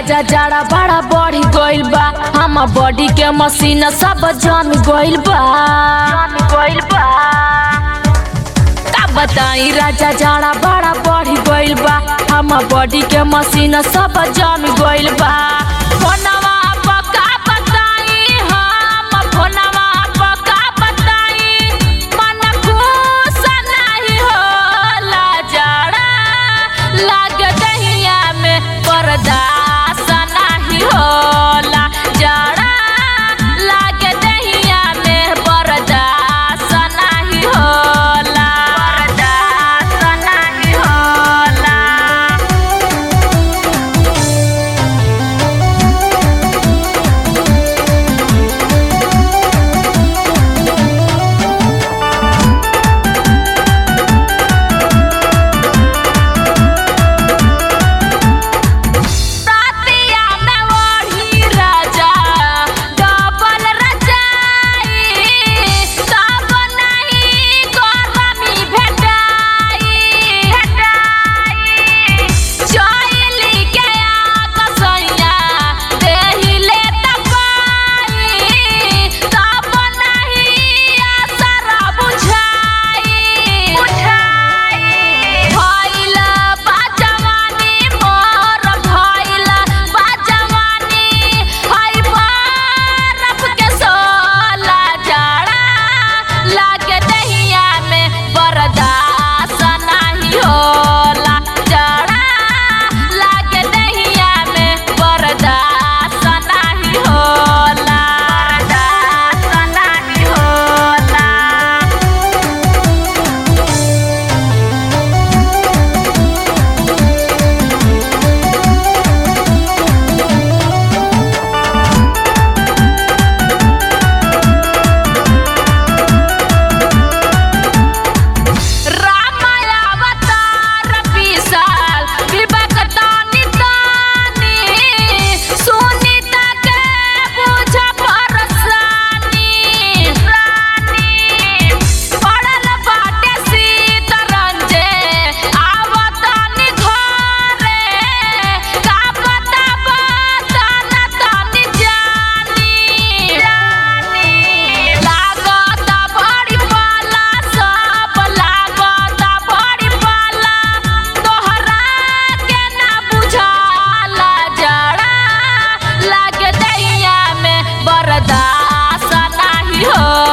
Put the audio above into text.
राजा जाड़ा बड़ा बढ़ गइल बा हम बॉडी के मशीन सब जम गइल बा गइल बा का बताई राजा जाड़ा बड़ा बढ़ गइल बा हम बॉडी के मशीन सब जम गइल बा फोनवा पर का बताई हम फोनवा पर का बताई मन खुश नहीं होला जाड़ा लाग दहिया में बर्दाश्त नहीं होला जाड़ा लाग दहिया में बर्दाश्त नहीं होला बर्दाश्त नहीं होला तातिया में ओढ़ी राजा डबल रजाई तब नहीं गरमी भेटाई भेटाई चोइली के आग सैया देहिले तपाई तब नहीं असर बुझाई बुझाई भइल बा जवानी मोर भइल बा जवानी हई बरफ के सोला जाड़ा लागे दहिया में बर्दाश्त नहीं होला जाड़ा लागे दहिया में बर्दाश्त नहीं होला बर्दाश्त नहीं होला रामायावतार विशाल विवेक तानी तानी सुनीता के बुझ परसानी रानी पड़ल बाटे सीतरंजे आवतानी घरे का पता बताना तानी जानी जानी लागत बड़ी पाला सब लागत बड़ी पाला तोहरा के ना बुझाला जड़ा लागे दैया में बर्दाश्त नहीं हो